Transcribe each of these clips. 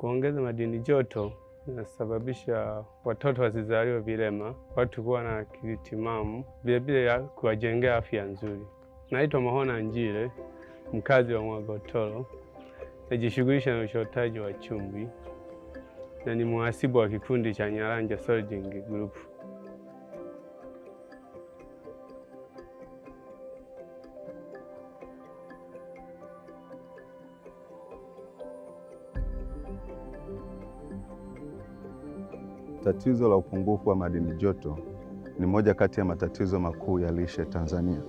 Kuongeza madini joto inasababisha watoto wasizaliwe vilema, watu kuwa na akili timamu, vilevile kuwajengea afya nzuri. Naitwa Mahona Njile, mkazi wa Mwagotoro, najishughulisha na uchotaji wa chumvi na ni mhasibu wa kikundi cha Nyaranja Solding Group. Tatizo la upungufu wa madini joto ni moja kati ya matatizo makuu ya lishe Tanzania.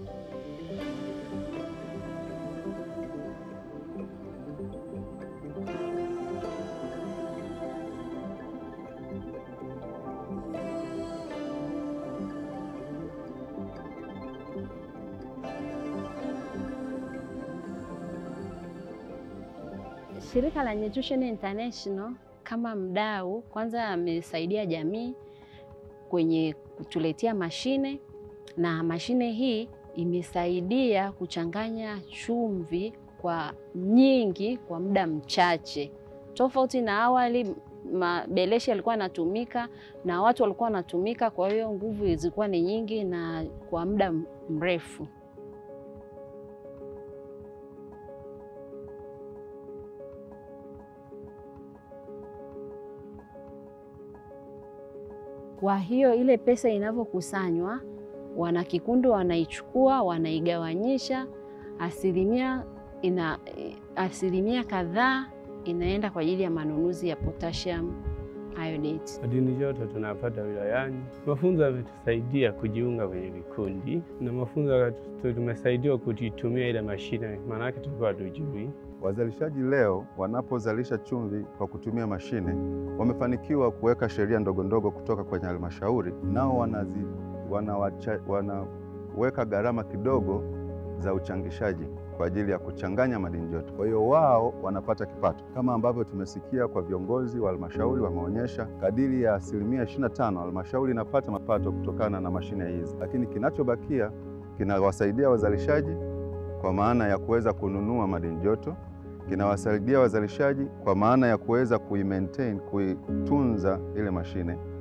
Shirika la Nutrition International kama mdau, kwanza amesaidia jamii kwenye kutuletea mashine, na mashine hii imesaidia kuchanganya chumvi kwa nyingi kwa muda mchache, tofauti na awali mabeleshi yalikuwa yanatumika na watu walikuwa wanatumika, kwa hiyo nguvu zilikuwa ni nyingi na kwa muda mrefu. Kwa hiyo ile pesa inavyokusanywa, wanakikundi wanaichukua, wanaigawanyisha, asilimia ina asilimia kadhaa inaenda kwa ajili ya manunuzi ya potassium iodate. Madini joto tunapata wilayani. Mafunzo yametusaidia kujiunga kwenye vikundi na mafunzo tumesaidiwa kuitumia ile mashine, maanake tulikuwa hatujui. Wazalishaji leo wanapozalisha chumvi kwa kutumia mashine wamefanikiwa kuweka sheria ndogo ndogo kutoka kwenye halmashauri, nao wanazi, wanawacha, wanaweka gharama kidogo za uchangishaji kwa ajili ya kuchanganya madini joto. Kwa hiyo wao wanapata kipato, kama ambavyo tumesikia kwa viongozi wa halmashauri wameonyesha, kadiri ya asilimia 25 halmashauri inapata mapato kutokana na mashine hizi, lakini kinachobakia kinawasaidia wazalishaji kwa maana ya kuweza kununua madini joto kinawasaidia wazalishaji kwa maana ya kuweza kuimaintain kuitunza ile mashine